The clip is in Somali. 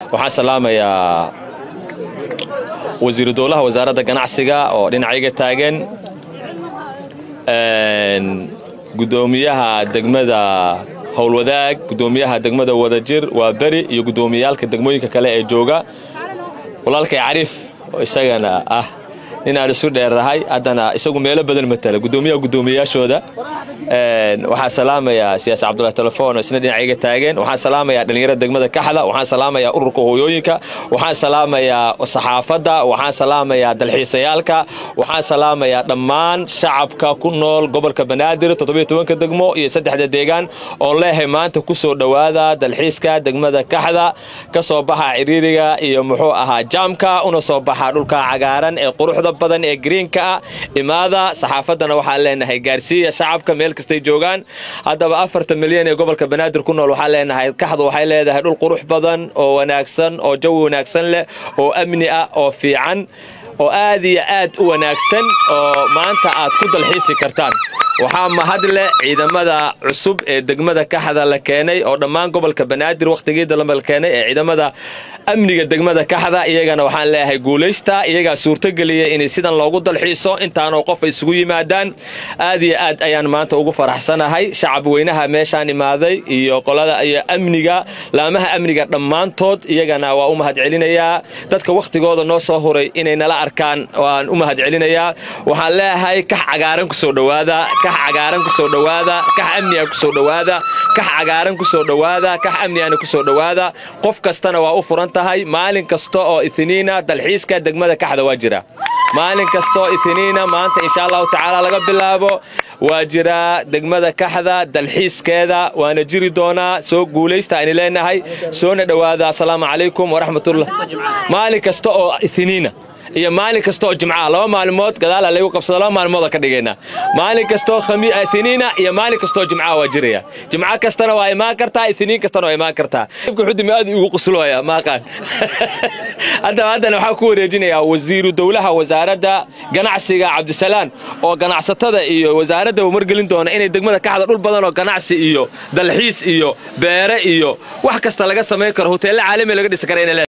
waxaan salaamayaa wasiiru dowlaha wasaaradda ganacsiga oo dhinacayga taagan gudoomiyaha degmada howlwadaag gudoomiyaha degmada wadajir waa beri iyo gudoomiyayaalka degmooyinka kale ee jooga walaalkay cariif oo isagana ah ninaan isu dheerrahay haddana isagu meelo badan matala gudoomiyaha gudoomiyayaashooda waxaan salaamayaa siyaasi cabdulahi telefoon oo isna dhinacayga taagan waxaan salaamayaa dhallinyarada degmada kaxda waxaan salaamayaa ururka hooyooyinka waxaan salaamayaa saxaafadda waxaan salaamayaa dalxiisayaalka waxaan salaamayaa dhammaan shacabka ku nool gobolka banaadir toddobiyo-tobanka degmo iyo saddexda deegaan oo leehay maanta ku soo dhowaada dalxiiska degmada kaxda ka soo baxa ciriiriga iyo muxuu ahaa jaamka una soo baxa dhulka cagaaran ee quruxda badan ee greenka ah imaada saxaafaddana waxaan leenahay gaarsiiya shacabka meel kastay joogaan haddaba afartan milyan ee gobolka banaadir ku nool waxaan leenahay kaxdu waxay leedahay dhul qurux badan oo wanaagsan oo jawi wanaagsan leh oo amni ah oo fiican oo aad iyo aad u wanaagsan oo maanta aad ku dalxiisi kartaan waxaa mahadle ciidamada cusub ee degmada kaxda la keenay oo dhammaan gobolka banaadir wakhtigiida la keenay ee ciidamada amniga degmada kaxda iyagana waxaan leeyahay guulaysta iyagaa suurtogeliya inay sidan loogu dalxiiso intaanoo qof isugu yimaadaan aad iyo aad ayaan maanta ugu faraxsanahay shacab weynaha meeshaan imaaday iyo qolada iyo amniga laamaha amniga dhammaantood iyagana waa u mahadcelinayaa dadka wakhtigooda noo soo huray inay nala arkaan waan u mahadcelinayaa waxaan leeyahay kax cagaaran kusoo dhowaada kax cagaaran kusoo dhowaada kax amniga kusoo dhowaada kax cagaaran kusoo dhowaada kax amnigana kusoo dhowaada qof kastana waa u furan tahay maalin kasta oo itiniina dalxiiska degmada kaxda waa jira maalin kasta oo itiniina maanta insha allahu tacaala laga bilaabo waa jiraa degmada kaxda dalxiiskeeda waana jiri doonaa soo guulaysta aynu leenahay soona dhowaada asalaamu calaykum waraxmatullah maalin kasta oo itiniina iyo maalin kasta oo jimcaha laba maalmood gadaala lagu qabsado laba maalmooda ka dhigaynaa maalin kastaoo ithiniina iyo maalin kastaoo jimcaha waa jiraya jimco kastana waa imaan kartaa ithiniin kastana waa imaan kartaa xudimi aad igu quslooya maaqaan haddaba haddana waxaa ku wareejinayaa wasiiru dowlaha wasaaradda ganacsiga cabdisalaan oo ganacsatada iyo wasaaradda uu margelin doona inay degmada kaxda dhul badan oo ganacsi iyo dalxiis iyo beere iyo wax kasta laga samayn karo hoteello caalami laga dhisi kara